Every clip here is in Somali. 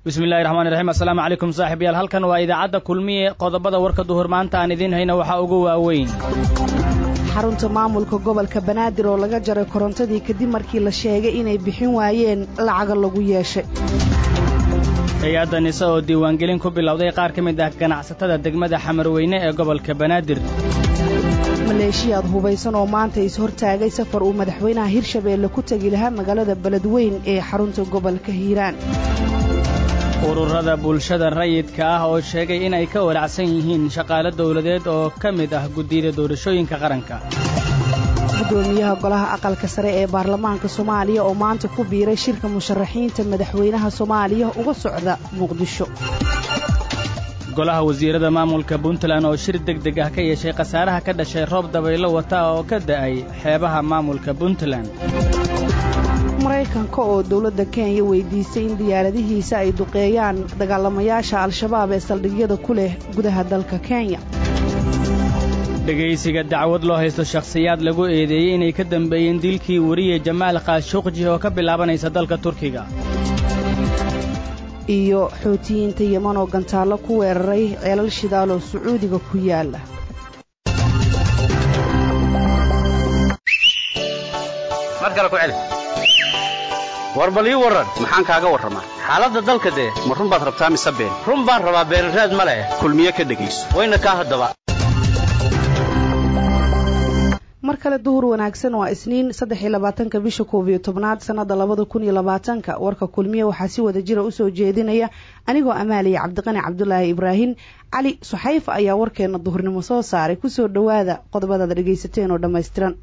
bismillahi raxmaani raxiim assalaamu calaykum saaxiibyaal halkan waa idaacadda kulmiye qodobada warka duhur maanta aan idiin hayna waxaa ugu waaweyn xarunta maamulka gobolka banaadir oo laga jaray korontadii kadib markii la sheegay inay bixin waayeen lacaga lagu yeeshay hay-adda nise oo diiwaangelin ku bilowday qaar ka mid ah ganacsatada degmada xamarweyne ee gobolka banaadir maleeshiyaad hubaysan oo maanta is-hortaagay safar uu madaxweynaha hirshabeelle ku tegi lahaa magaalada beledweyn ee xarunta gobolka hiiraan ururada bulshada rayidka ah oo sheegay inay ka walacsan yihiin shaqaale dawladeed oo ka mid ah guddiyada doorashooyinka qaranka gudoomiyaha golaha aqalka sare ee baarlamaanka soomaaliya oo maanta ku biiray shirka musharaxiinta madaxweynaha soomaaliya uga socda muqdisho golaha wasiirada maamulka puntland oo shir deg deg ah ka yeeshay khasaaraha ka dhashay roob dabaylo wata oo ka da'ay xeebaha maamulka puntland maraykanka oo dowladda kenya weydiisay in diyaaradihiisa ay duqeeyaan dagaalamayaasha al-shabaab ee saldhigyada ku leh gudaha dalka kenya dhegaysiga dacwad loo haysto shakhsiyaad lagu eedeeyey inay ka dambeeyeen dilkii weriye jamaal kaashuqji oo ka bilaabanaysa dalka turkiga iyo xootiyiinta yeman oo gantaallo ku weeraray ceelal shidaal oo sacuudiga ku yaala war bal ii warran maxaan kaaga warramaa xaaladda dalka dee ma run baad rabtaa mise been run baan rabaa beenraad ma leh kulmiye ka dhegayso wayna kaa haddaba mar kale duhur wanaagsan waa isniin saddex iyo labaatanka bisha koob iyo tobnaad sannada labada kun iyo labaatanka warka kulmiye waxaa si wada jira usoo jeedinaya anigoo amaaliya cabdiqani cabdulaahi ibraahim cali suxayfa ayaa warkeena duhurnimo soo saaray kusoo dhowaada qodobadaad dhegaysateen oo dhammaystiran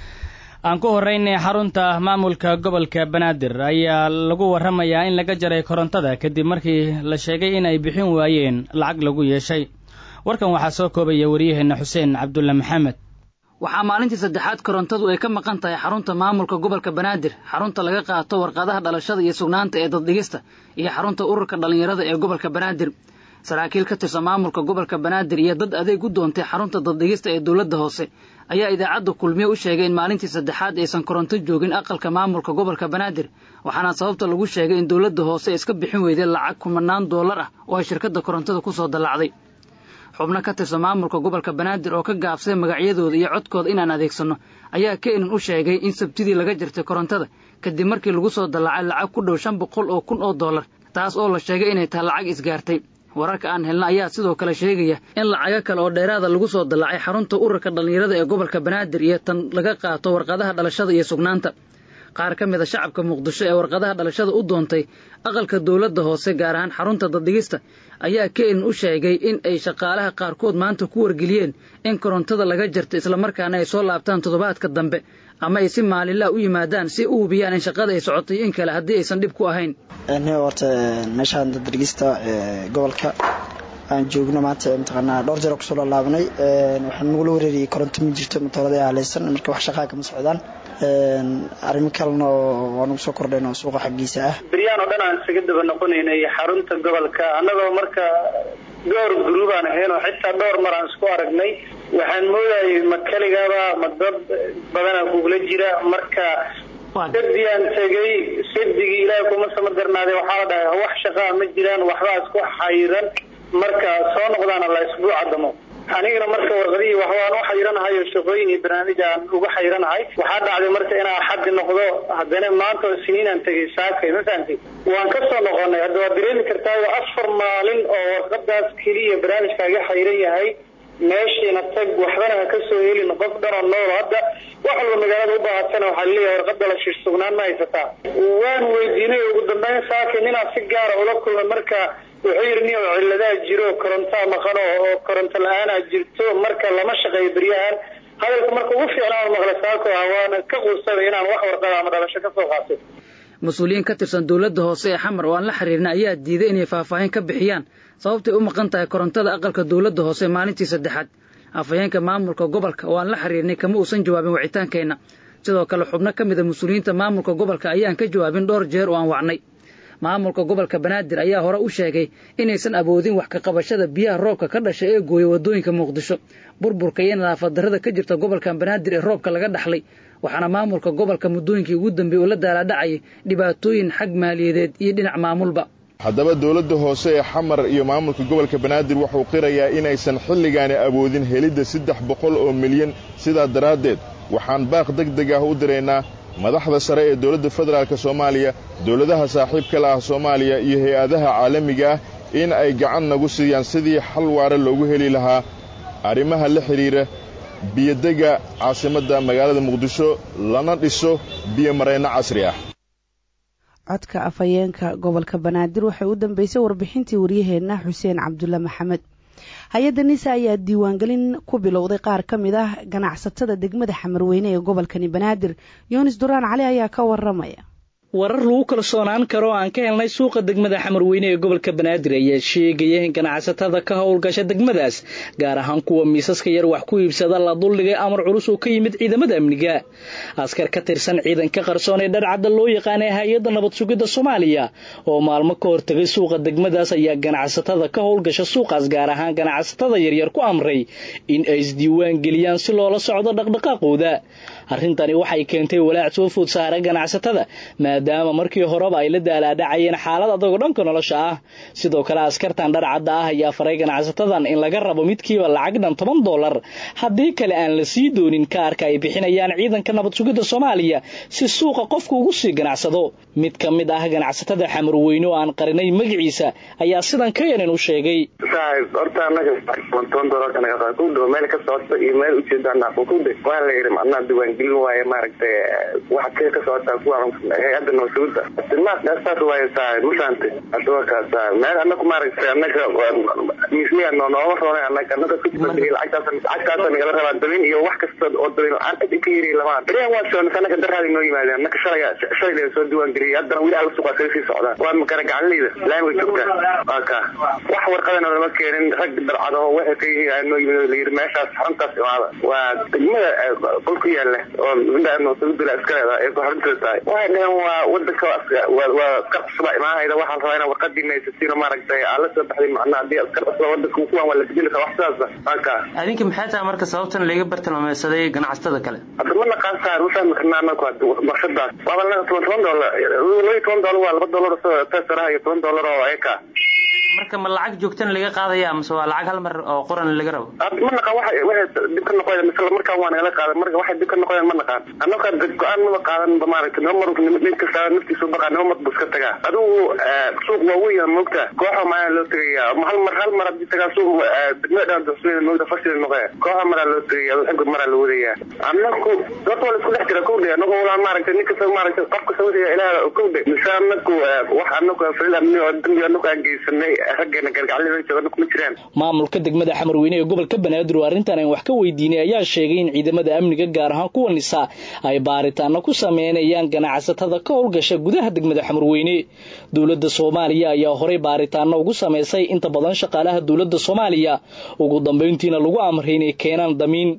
aan ku horraynay xarunta maamulka gobolka banaadir ayaa lagu warramayaa in laga jaray korontada kadib markii la sheegay in ay bixin waayeen lacag lagu yeeshay warkan waxaa soo koobaya wariyaheenna xuseen cabdulle maxamed waxaa maalintii saddexaad korontadu ay ka maqan tahay xarunta maamulka gobolka banaadir xarunta laga qaato warqadaha dhalashada iyo sugnaanta ee daddhigista iyo xarunta ururka dhallinyarada ee gobolka banaadir saraakiil ka tirsan maamulka gobolka banaadir iyo dad adeeg u doontay xarunta daddhigista ee dowladda hoose ayaa idaacadda kulmiye u sheegay in maalintii saddexaad aysan koronto joogin aqalka maamulka gobolka banaadir waxaana sababta lagu sheegay in dowladda hoose iska bixin weyday lacag kumanaan doolar ah oo ay shirkadda korontada ku soo dallacday xubno ka tirsan maamulka gobolka banaadir oo ka gaabsay magacyadooda iyo codkooda inaan adeegsanno ayaa keenan u sheegay in sabtidii laga jirtay korontada kadib markii lagu soo dallacay lacag ku dhow shan boqol oo kun oo dollar taas oo la sheegay inay tahay lacag isgaartay wararka aan helna ayaa sidoo kale sheegaya in lacago kale oo dheeraada lagu soo dallacay xarunta ururka dhallinyarada ee gobolka banaadir iyo tan laga qaato warqadaha dhalashada iyo sugnaanta qaar ka mid a shacabka muqdisho ee warqadaha dhalashada u doontay aqalka dowladda hoose gaar ahaan xarunta daddhigista ayaa keenan u sheegay in ay shaqaalaha qaarkood maanta ku wargeliyeen in korontada laga jarto islamarkaana ay soo laabtaan toddobaadka dambe ama ay si maalinlaha u yimaadaan si u hubiyaan in shaqada ay socotay in kale haddii aysan dhib ku ahayn horta meeshaan daddhigista gobolka aan joogno maanta mataqaanaa dhowr jeer kusoo lalaabnay waxaan nagula wareeriyay koronto ma jirto matoorada haleysan marka wax shaqaa kama socdaan arrimo kalena waa nagu soo kordhayn oo suuqa xaggiisa ah beryaan oo dhan aan isaga daba noqonaynay xarunta gobolka annagoo marka dhowr gruub aan ahayn oo xitaa dhowr mar aan isku aragnay waxaan moodayay ma keligaaba ma dad badanaa kugula jira marka sadiyaan tegay sadigii ilaahay kuma sama darnaaday waxaa la dhahay wax shaqaa ma jiraan waxbaa isku xayiran marka soo noqdaana la isbuuca damo anigana marka warqadihii waxbaan u xayranahay oo shaqooyin iyo barnaamij aan uga xayranahay waxaa dhacday marka inaa xaddi noqdo haddana maanta oo siniinaan tegay saakay ma fahamtay waan ka soo noqonay hadda waad dareemi kartaayo afar maalin oo warqadaas keliya barnaamijkaaga xayran yahay meeshiina tag waxbana ha ka soo helin qof dhan oo nool hadda wax walba magaalada u baahatana waxaa laleeyahay warqada la shiir sugnaan ma haysataa waan weydiinay ugu dambeyn saakay ninaa si gaara ula kulmay marka wuxuu yidhi nin oo ciladaa jiro korontaa maqano oo koronto la-aanaa jirto marka lama shaqeeyo beryahan hadalka marka ugu fiicnaan maqla saako ah waana ka quusada inaan wax warqada ama dhalasho ka soo qaato mas-uuliyiin ka tirsan dowladda hoose ee xamar oo aan la xiriirna ayaa diiday inay faahfaahin ka bixiyaan sababtay u maqan tahay korontada aqalka dowladda hoose maalintii saddexaad afhayeenka maamulka gobolka oo aan la xiriirnay kama uusan jawaabin wicitaankeenna sidoo kale xubno ka mid a mas-uuliyiinta maamulka gobolka ayaan ka jawaabin dhowr jeer oo aan wacnay maamulka gobolka banaadir ayaa hore u sheegay inaysan awoodin wax ka qabashada biyaha roobka ka dhasha ee gooya waddooyinka muqdisho burburka iyo nadaafad darrada ka jirta gobolkan banaadir ee roobka laga dhaxlay waxaana maamulka gobolka muddooyinkii ugu dambeeyey uu la daalaadhacayay dhibaatooyin xag maaliyadeed iyo dhinac maamulba haddaba dowladda hoose ee xamar iyo maamulka gobolka banaadir wuxuu qirayaa inaysan xilligaani awoodin helidda saddex boqol oo milyan sidaa daraaddeed waxaan baaq deg deg ah u diraynaa madaxda sare ee dowladda federaalk soomaaliya dowladaha saaxiibka la ah soomaaliya iyo hay-adaha caalamiga ah in ay gacan nagu siiyaan sidii xal waare loogu heli lahaa arrimaha la xidhiira biyodegga caasimadda magaalada muqdisho lana dhiso biyomareenno casri ah codka afhayeenka gobolka banaadir waxay u dambeysay warbixintii waryaheenna xuseen cabdulle maxamed hay-adda nisa ayaa diiwaangelin ku bilowday qaar ka mid ah ganacsatada degmada xamarweyne ee gobolkani banaadir yunis duraan cali ayaa ka waramaya warar lagu kalsoonaan karo oo aan ka helnay suuqa degmada xamarweyne ee gobolka banaadir ayaa sheegaya in ganacsatada ka howlgasha degmadaas gaar ahaan kuwa miisaska yar wax ku iibsada la duldhigay amar culus oo ka yimid ciidamada amniga askar ka tirsan ciidanka qarsoon ee dharcadda loo yaqaanay hay-adda nabad sugidda soomaaliya oo maalmo ka hortagay suuqa degmadaas ayaa ganacsatada ka howlgasha suuqaas gaar ahaan ganacsatada yaryar ku amray in ay isdiiwaan geliyaan si loola socdo dhaqdhaqaaqooda arrintani waxay keentay walaac soo food saara ganacsatada maadaama markii horeba ay la daalaadhacayeen xaalad adagoo dhanka nolosha ah sidoo kale askartan dharcadda ah ayaa faray ganacsatadan in laga rabo midkiiba lacag dhan toban dollar haddii kale aan la sii doonin kaarka ay bixinayaan ciidanka nabad sugidda soomaaliya si suuqa qofku ugu sii ganacsado mid ka mid ah ganacsatada xamarweyne oo aan qarinay magaciisa ayaa sidan ka yanin u sheegay horta anaga toban dollar meel ka socota iyo meel ujeedaanaqokude waa la yidhi macnaha diiwaangelin waaye maaragtay waxa kee ka socotaa kuwa hay-adda nabadsuguda saas waaye saa mafahamtay hadda waa kaasa meel anaku maaragtay anaga misliya nooma roonay anaga anaga kujibadhigay lacagtaas lacagtaasa nagala rabaa dabin iyo wax kasta oo dabin la-aan cid ka yiri lamaan beriyan waa socon anaga daraadi noo yimaadeen anaga shalaya shalayla soo diiwaan geliyay haddana weli alla suuqaa kaga sii socdaan waa makara gacanleyda laamiga joogtaa waa ka wax warqadana lama keenin rag darcadaho waxay ka yihiin aa noo yimid layidhi meeshaas xaruntaas imaada waa degmada qol ku yaala oo nabadsuguda iska leedahay ee ku xarunteeda tahay waxay dhaheen waa wadanka waa askar cusba imaanayda waxaan rabaa inaa warqadii naysasiino maaragtay aa la soo baxday macnaha haddii askar cusba wadanka kuwan waa la bedeli karaa wax sidaasa waa ka adinka maxay tahay marka sababtan laga bartilmaameysaday ganacsatada kale hadda ma naqaan saar ma fahmi karnaa anaku warshadaas waaba naga toban toban dollar laba toban dollar waa laba dollar tesaraha iyo toban dollar oo eka marka ma lacag joogtana laga qaadaya mise waa lacag hal mar oo qoran laga rabo ma naqaan waxa waxay dib ka noqoyaan mise markaan waa nagala qaadan marka waxay dib ka noqoyaan ma naqaan annaka go-aan maba qaadan ba maaragtay nima mar nin kasta naftiisu baqaa nima mar bu iska tagaa adigu suuq waa weyn moogta kooxa maana loo tegaya hal mar hal mar haddii tagaa suuq degmada dhan duxsuweyn moogta fashil noqoya kooxa maraa loo tegaya xagud maraa la wadaya annaku horta waa la isku dhex jira kowdhe annagu walaa maaragtay nin kasta maaragtay qof kasta wadaya ilaah kowdhe mise annaku wax annaku falil amni oo dambi annaku aan geysanay maamulka degmada xamarweyne ee gobolka banaadir oo arrintan aan wax ka weydiinay ayaa sheegay in ciidamada amniga gaar ahaan kuwa nisa ay baaritaano ku sameynayaan ganacsatada ka howlgasha gudaha degmada xamarweyne dowladda soomaaliya ayaa horey baaritaano ugu samaysay inta badan shaqaalaha dowladda soomaaliya ugu dambeyntiina lagu amray inay keenaan damiin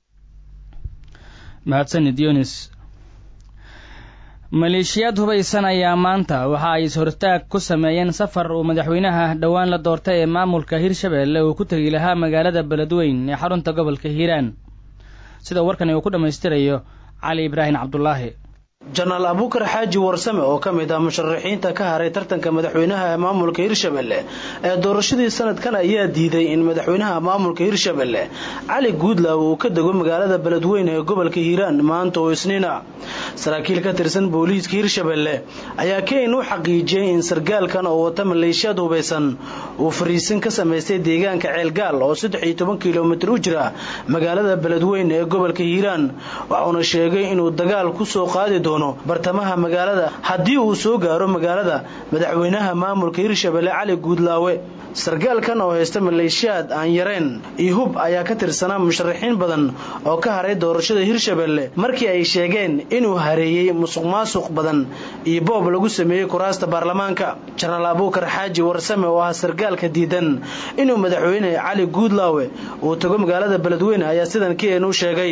mahadsanid yunis maleeshiyaad hubaysan ayaa maanta waxa ay is-hortaag ku sameeyeen safar uu madaxweynaha dhowaan la doortay ee maamulka hirshabeelle uu ku tegi lahaa magaalada beledweyn ee xarunta gobolka hiiraan sida warkani uu ku dhammaystirayo cali ibraahim cabdulaahi janaal abuukar xaaji warsame oo ka mid ah musharaxiinta ka haray tartanka madaxweynaha ee maamulka hirshabelle ee doorashadii sanadkan ayaa diiday in madaxweynaha maamulka hirshabelle cali guudlaaw uu ka dego magaalada beledweyne ee gobolka hiiraan maanta oo isniina saraakiil ka tirsan booliiska hirshabelle ayaa keyn u xaqiijiyey in sargaalkan oo wata maleeshiyaad hubaysan uu fariisin ka samaystay deegaanka ceelgaal oo saddex iyo toban kilomitir u jira magaalada beledweyne ee gobolka hiiraan waxuuna sheegay inuu dagaal kusoo qaadi doono bartamaha magaalada haddii uu soo gaaro magaalada madaxweynaha maamulka hirshabelle cali guudlaawe sargaalkan oo haysta maleeshiyaad aan yareen iyo hub ayaa ka tirsanaa musharaxiin badan oo ka haray doorashada hirshabelle markii ay sheegeen inuu hareeyey musuq maasuq badan iyo boob lagu sameeyey kuraasta baarlamaanka janaal abuukar xaaji warsame oo ah sargaalka diidan inuu madaxweyne cali guudlaawe uu tago magaalada beledweyne ayaa sidan keen u sheegay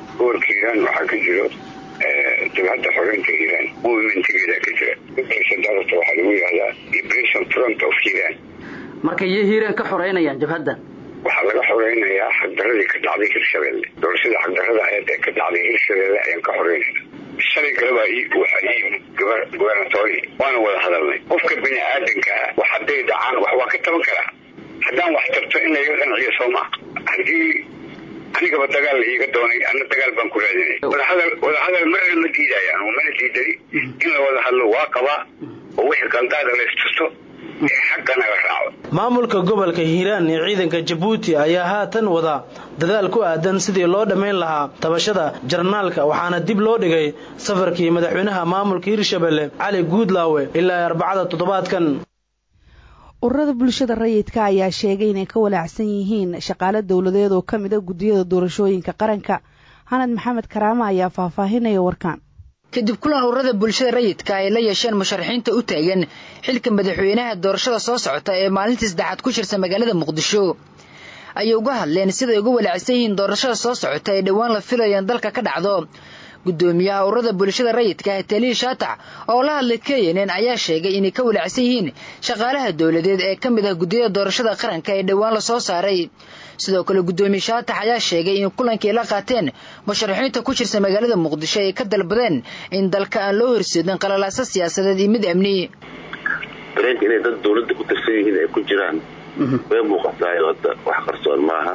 jabhadda xoreynta iiraan movementgeeda ka jira darata waxaa lagu yihahdaa liberation front of iran marka iyo hiiraan ka xoreynayaan jabhaddan waxaa laga xoreynayaa xagdaradii ka dhacday hirshabelle doorashada xagdarada aheed ee ka dhacday hirshabelle ayaan ka xoreynayna shalay galaba waxa ii yimid gobernatori waana wada hadalnay qofka bini aadanka wax hadday dhacaan wax waa ka taban karaa haddaan wax tarto in layga qanciyo sooma haddii anigaba dagaal la iiga doonay ana dagaal baan ku raadinay wadahadal wadahadal marna ma diidaya anugu mana diidani in la wada hadlo waa qabaa oo wixii qaldaada laystusto xagganaga raaco maamulka gobolka hiiraan ee ciidanka jabuuti ayaa haatan wada dadaal ku aadan sidii loo dhammayn lahaa tabashada jarnaalka waxaana dib loo dhigay safarkii madaxweynaha maamulka hirshabelle cali guudlaawe ilaa arbacada toddobaadkan ururada bulshada rayidka ayaa sheegay inay ka walaacsan yihiin shaqaale dowladeed oo ka mid a guddiyada doorashooyinka qaranka xanad maxamed karaama ayaa faahfaahinaya warkaan kadib kulan ururada bulshada rayidka ay la yeesheen musharaxiinta u taagan xilka madaxweynaha doorashada soo socota ee maalintii saddexaad ku jirta magaalada muqdisho ayay uga hadleen siday uga walaacsan yihiin doorashada soo socota ee dhowaan la filayeen dalka ka dhacdo guddoomiyaha ururada bulshada rayidka taliil shaatac oo la hadlay kenn ayaa sheegay inay ka walaacsan yihiin shaqaalaha dowladeed ee ka mid ah guddiyada doorashada qaranka ee dhowaan la soo saaray sidoo kale guddoomiye shaatax ayaa sheegay in kulankii la qaateen musharaxiinta ku jirta magaalada muqdisho ay ka dalbadeen in dalka aan loo horseedin qalalaaso siyaasadeed iyo mid amni dareenka inay dad dawladda ku tirsan yihiin ay ku jiraan way muuqataayo hadda wax qarsoon maaha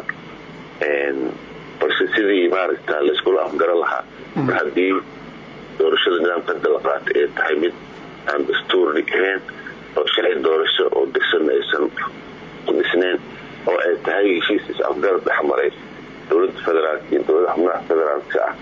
balse sidii maaragta layskula afgaran lahaa mar haddii doorashada nidaamka hadda la qaatay ay tahay mid aan dastuurni ahayn oo sharci doorasho oo dhisan aysan ku dhisnayn oo ay tahay heshiis is-afgarad dhexmaray dowladda federaalka iyo dowlada xubnaha federaalka ah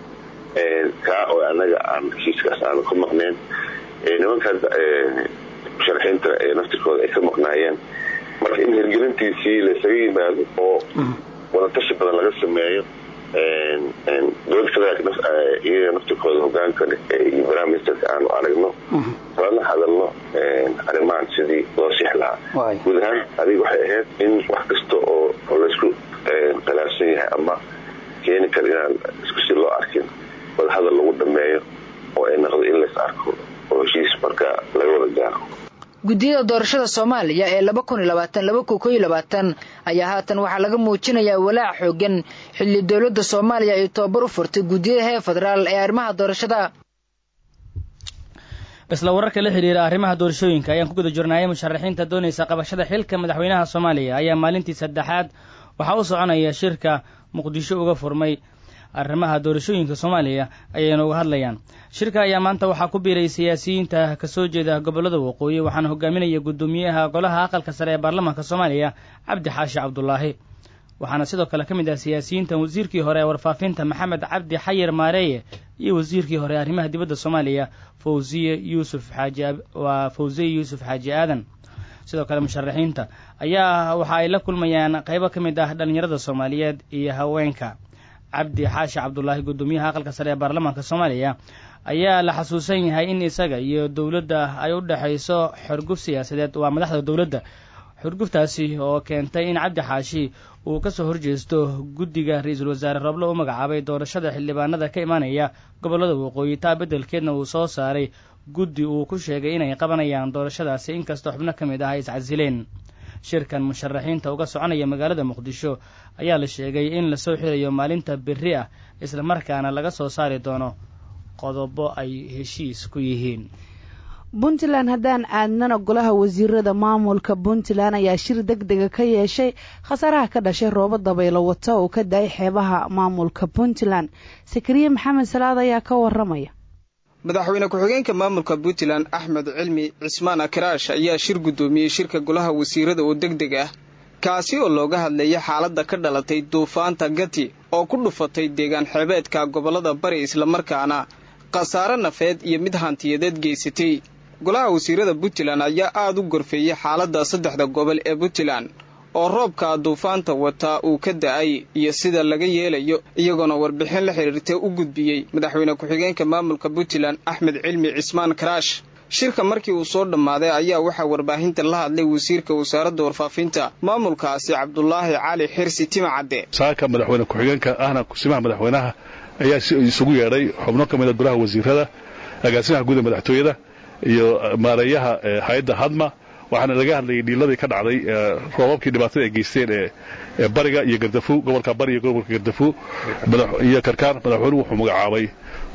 kaa oo anaga aan heshiiskaas aanu ka maqnayn nimanka musharaxiinta ee naftirkooda ay ka maqnaayeen marka in hirgelintiisii laysaga yimaado oo wadatashi badan laga sameeyo dowladda federaalka iyaga naftirkooda hogaanka iyo barnaamijka aanu aragno lana hadalno arrimahan sidii loo six lahaa guud ahaan adiga waxay ahayd in wax kasta oo laysku khilaafsan yahay ama keeni kara inaan isku si loo arkin wadahadal lagu dhameeyo oo ay noqdo in lays arko oo heshiis marka laga wada gaaro guddiyada doorashada soomaaliya ee laba kun iyo labaatan laba kun koo iyo labaatan ayaa haatan waxaa laga muujinayaa walaac xoogan xilli dowladda soomaaliya ay tobabar u furtay guddiyada heer federaal ee arrimaha doorashada isla wararka la xidhiira arrimaha doorashooyinka ayaan ku guda jirnaayay musharaxiinta doonaysa qabashada xilka madaxweynaha soomaaliya ayaa maalintii saddexaad waxaa u soconaya shirka muqdisho uga furmay arrimaha doorashooyinka soomaaliya ayayna uga hadlayaan shirka ayaa maanta waxaa ku biiray siyaasiyiinta kasoo jeeda gobollada waqooyi waxaana hogaaminaya guddoomiyaha golaha aqalka sare ee baarlamaanka soomaaliya cabdi xaashi cabdulaahi waxaana sidoo kale ka mid ah siyaasiyiintan wasiirkii hore ee warfaafinta maxamed cabdi xayir maareeye iyo wasiirkii hore arrimaha dibadda soomaaliya fawziye yuusuf xaaji waa fawziye yuusuf xaaji aadan sidoo kale musharaxiinta ayaa waxa ay la kulmayaan qaybo ka mid ah dhallinyarada soomaaliyeed iyo haweenka cabdi xaashi cabdulaahi guddoomiyaha aqalka sare ee baarlamaanka soomaaliya ayaa la xasuusan yahay in isaga iyo dowladda ay u dhexayso xorguf siyaasadeed waa madaxda dowladda xorguftaasi oo keentay in cabdi xaashi uu kasoo horjeesto guddiga ra-iisul wasaare roble u magacaabay doorashada xildhibaanada ka imaanaya gobollada waqooyi taa beddelkeedna uu soo saaray guddi uu ku sheegay inay qabanayaan doorashadaasi inkastoo xubno ka mid ah ay iscasileen shirkan musharaxiinta uga soconaya magaalada muqdisho ayaa la sheegay in lasoo xirayo maalinta berri ah islamarkaana laga soo saari doono qodobo ay heshiis ku yihiin puntland haddaan aadnana golaha wasiirada maamulka puntland ayaa shir deg dega ka yeeshay khasaaraha ka dhashay roobo dabaylo wata oo ka da-ay xeebaha maamulka puntland sakariye maxamed salaad ayaa ka waramaya madaxweyne ku-xigeenka maamulka puntland axmed cilmi cismaan akraash ayaa shir guddoomiyey shirka golaha wasiirada oo deg deg ah kaasi oo looga hadlayay xaaladda ka dhalatay duufaanta gati oo ku dhufatay deegaan xeebeedka gobollada bari islamarkaana khasaare nafeed iyo mid hantiyadeed geysatay golaha wasiirada puntland ayaa aada u gorfeeyey xaaladda saddexda gobol ee puntland oo roobka duufaanta wataa uu ka da-ay iyo sida laga yeelayo iyagoona warbixin la xidhiirtay u gudbiyey madaxweyne ku-xigeenka maamulka puntland axmed cilmi cismaan karaash shirka markii uu soo dhammaaday ayaa waxaa warbaahinta la hadlay wasiirka wasaaradda warfaafinta maamulkaasi cabdulaahi cali xirsi timacadde saaka madaxweyne ku-xigeenka ahna kusimaha madaxweynaha ayaa isugu yeedhay xubno ka mid a golaha wasiirada agaasimaha guud ee madaxtooyada iyo maareeyaha hay-adda hadma waxaana laga hadlayay dhiiladii ka dhacday roobabkii dhibaatada ay geysteen ee bariga iyo gardafu gobolka bari iyo gobolka gardafu iyo karkaan madaxweynuhu wuxuu magacaabay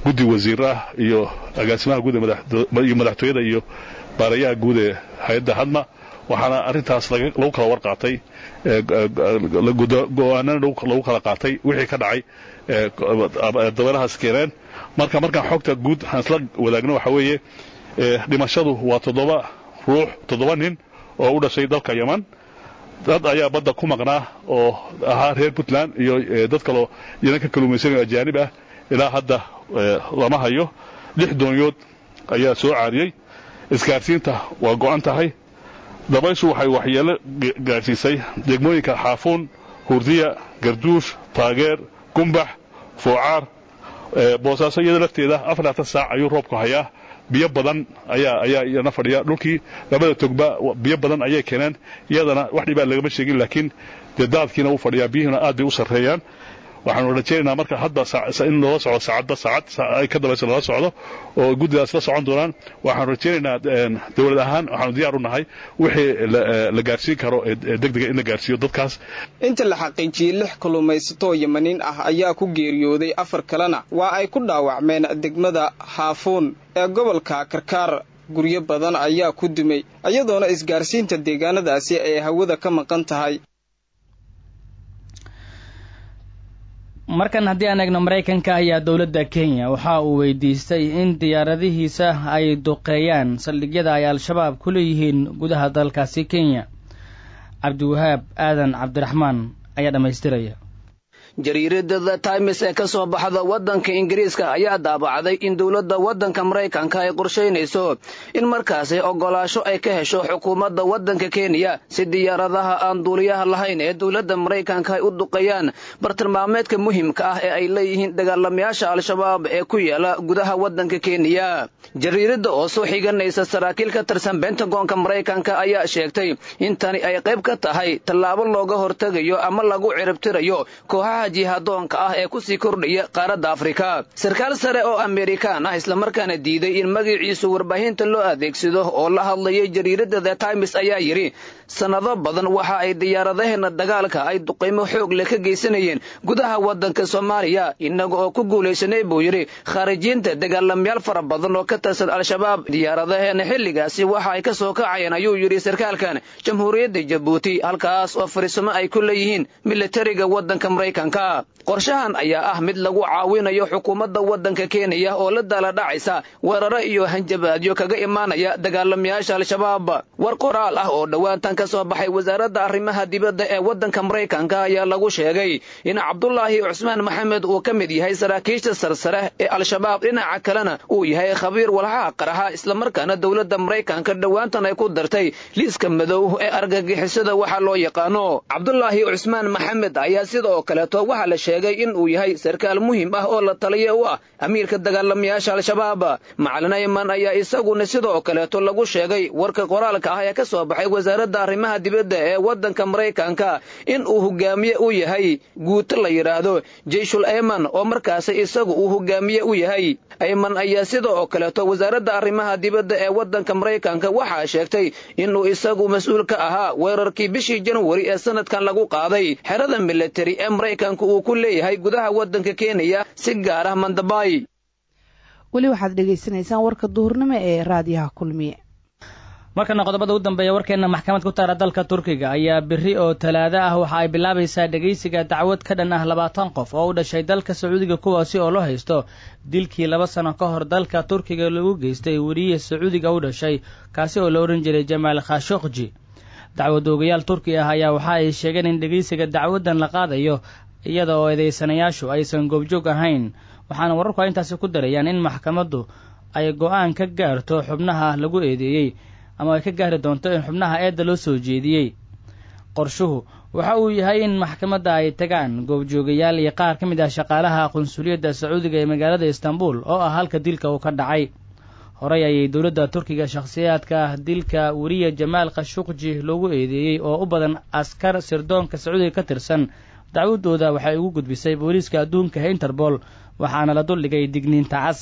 guddi wasiir ah iyo agaasimaha guud iyo madaxtooyada iyo baarayaha guud ee hay-adda hadma waxaana arrintaas lagu kala warqaatay go-aanana lagu kala qaatay wixii ka dhacay dabeelahaas keeneen marka markaan xogta guud aan isla wadaagno waxa weeye dhimashadu waa toddoba ruux toddoba nin oo u dhashay dalka yeman dad ayaa badda ku maqnaa oo ahaa reer puntland iyo dad kaloo iyana ka kaluumaysanayo ajaanib ah ilaa hadda lama hayo lix doonyood ayaa soo caariyey isgaarsiinta waa go'an tahay dabayshu waxay waxyeelo gaadhsiisay degmooyinka xaafuun hurdiya garduush taageer gumbax foocaar boosaaso iyada lafteeda afarlaatan saac ayuu roobku hayaa biyo badan ayaa ayaa iyana fadhiya dhulkii labada togba biyo badan ayay keeneen iyadana wax dhibaa lagama sheegin laakiin dee daadkiina wuu fadhiyaa biyihina aad bay u sarreeyaan waxaanu rajaynaynaa marka hadda in loola socdo saacadba saacad ay ka dambaysa loola socdo oo guddidaas la socon doonaan waxaanu rajaynaynaa dowlad ahaan waxaanu diyaar u nahay wixii la gaarsiin karo degdega in la gaarsiiyo dadkaas inta la xaqiijiyey lix kalluumaysatoo yamaniin ah ayaa ku geeriyooday afar kalena waa ay ku dhaawacmeen degmada haafuun ee gobolka karkaar guryo badan ayaa ku dumay iyadoona isgaarsiinta deegaanadaasi ay hawada ka maqan tahay markan haddii aan eegno maraykanka ayaa dowladda kenya waxa uu weydiistay in diyaaradihiisa ay duqeeyaan saldhigyada ay al-shabaab ku leeyihiin gudaha dalkaasi kenya cabdiwahaab aadan cabdiraxmaan ayaa dhammaystiraya jariirada the times ee ka soo baxda waddanka ingiriiska ayaa daabacday in dowladda waddanka maraykanka ay qorshaynayso in markaasi oggolaasho ay ka hesho xukuumadda waddanka kenya si diyaaradaha aan duuliyaha lahayn ee dowladda maraykanka ay u duqeeyaan bartilmaameedka muhiimka ah ee ay leeyihiin dagaalamayaasha al-shabaab ee ku yaala gudaha waddanka kenya jariirada oo soo xiganaysa saraakiil ka tirsan bentagoonka maraykanka ayaa sheegtay in tani ay qayb ka tahay tallaabo looga hortegayo ama lagu ciribtirayo kooxaha jihadoonka ah ee kusii kordhaya qaaradda afrika sarkaal sare oo amerikaan ah islamarkaana diiday in magaciisu warbaahinta loo adeegsado oo la hadlayay jariirada the times ayaa yidhi sannado badan waxa ay diyaaradaheena dagaalka ay duqaymo xoog leh ka geysanayeen gudaha waddanka soomaaliya innaga oo ku guulaysanay buu yidhi khaarijiinta dagaalamayaal fara badan oo ka tirsan al-shabaab diyaaradaheena xilligaasi waxa ay ka soo kacayeen ayuu yidhi sarkaalkan jamhuuriyadda jabuuti halkaas oo fariisimo ay ku leeyihiin militariga waddanka maraykanka qorshahan ayaa ah mid lagu caawinayo xukuumadda waddanka kenya oo la daala dhacaysa weeraro iyo hanjabaadyo kaga imaanaya dagaalamayaasha al-shabaab war qoraal ah oo dhowaantan ka soo baxay wasaaradda arrimaha dibadda ee waddanka maraykanka ayaa lagu sheegay in cabdulaahi cusmaan maxamed uu ka mid yahay saraakiisha sarsare ee al-shabaab dhinaca kalena uu yahay khabiir walxaha qaraxa islamarkaana dowladda maraykanka dhowaantan ay ku dartay liiska madow ee argagixisada waxaa loo yaqaano cabdulaahi cusmaan maxamed ayaa sidoo kaleeto waxaa la sheegay in uu yahay sarkaal muhiim ah oo la taliya u ah amiirka dagaalamayaasha al-shabaab macalin ayman ayaa isaguna sidoo kaleeto lagu sheegay warka qoraalka ah ee ka soo baxay wasaaradda arrimaha dibadda ee waddanka maraykanka in uu hogaamiye u yahay guuto la yidhaahdo jeyshul ayman oo markaasi isagu uu hogaamiye u yahay ayman ayaa sidoo kaleeto wasaaradda arrimaha dibadda ee waddanka maraykanka waxaa sheegtay inuu isagu mas-uul ka ahaa weerarkii bishii janwari ee sanadkan lagu qaaday xerada militari ee maraykanka uu ku leeyahay gudaha waddanka kenya si gaar ah mandabay weli waxaad dhegaysanaysaan warka duhurnimo ee raadiyaha kulmiye markana qodobada u dambeeya warkeenna maxkamad ku taara dalka turkiga ayaa beri oo talaado ah waxa ay bilaabaysaa dhegaysiga dacwad ka dhan ah labaatan qof oo u dhashay dalka sacuudiga kuwaasi oo loo haysto dilkii laba sano ka hor dalka turkiga lagu geystay weriye sacuudiga u dhashay kaasi oo la odhan jiray jamaal khashokji dacwad oogayaal turki ah ayaa waxa ay sheegeen in dhegaysiga dacwaddan la qaadayo iyada oo eedeysanayaashu aysan goobjoog ahayn waxaana wararku intaasi ku darayaan in maxkamaddu ay go-aan ka gaarto xubnaha lagu eedeeyey ama ay ka gaari doonto in xubnaha eedda loo soo jeediyey qorshuhu waxa uu yahay in maxkamadda ay tagaan goobjoogayaal iyo qaar ka mid ah shaqaalaha qunsuliyadda sacuudiga ee magaalada istanbul oo ah halka dilka uu ka dhacay horey ayay dowladda turkiga shakhsiyaadka dilka weriye jamaal khashuqji loogu eedeeyey oo u badan askar sirdoonka sacuudiga ka tirsan dacwadooda waxay ugu gudbisay booliiska adduunka ee interpol waxaana la duldhigay digniinta cas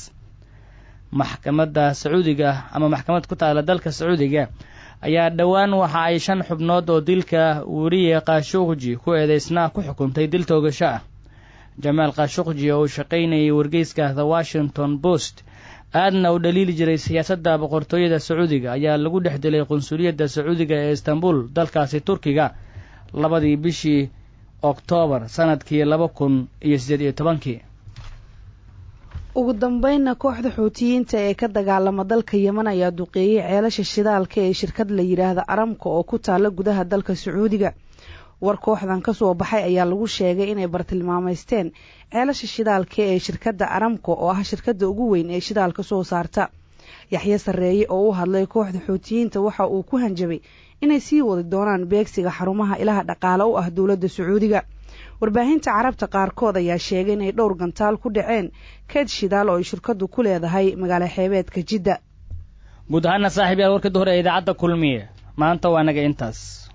maxkamadda sacuudiga ama maxkamad ku taala dalka sacuudiga ayaa dhowaan waxa ay shan xubnood oo dilka weriye khashuqji ku eedeysnaa ku xukuntay dil toogasho ah jamaal khashuqji oo uu shaqaynayay wargeyska the washington post aadna u dhaliili jiray siyaasadda boqortooyada sacuudiga ayaa lagu dhex dilay qunsuliyadda sacuudiga ee istanbul dalkaasi turkiga labadii bishii oktoobar sanadkii laba kun iyo siddeed iyo tobankii ugu dambeynna kooxda xuutiyiinta ee ka dagaalama dalka yeman ayaa duqeeyey ceelasha shidaalka ee shirkad la yidhaahda aramka oo ku taalla gudaha dalka sacuudiga war kooxdan ka soo baxay ayaa lagu sheegay inay bartilmaamaysteen ceelasha shidaalka ee shirkadda aramka oo ah shirkadda ugu weyn ee shidaalka soo saarta yaxye sarreeye oo u hadlay kooxda xuutiyiinta waxa uu ku hanjabay inay sii wadi doonaan beegsiga xarumaha ilaha dhaqaale u ah dowladda sacuudiga warbaahinta carabta qaarkood ayaa sheegay inay dhowr gantaal ku dhaceen keed shidaal oo ay shirkaddu ku leedahay magaalo xeebeedka jidda guud ahaana saaxiib yaal warkii hore ee idaacadda kulmiye maanta waa naga intaas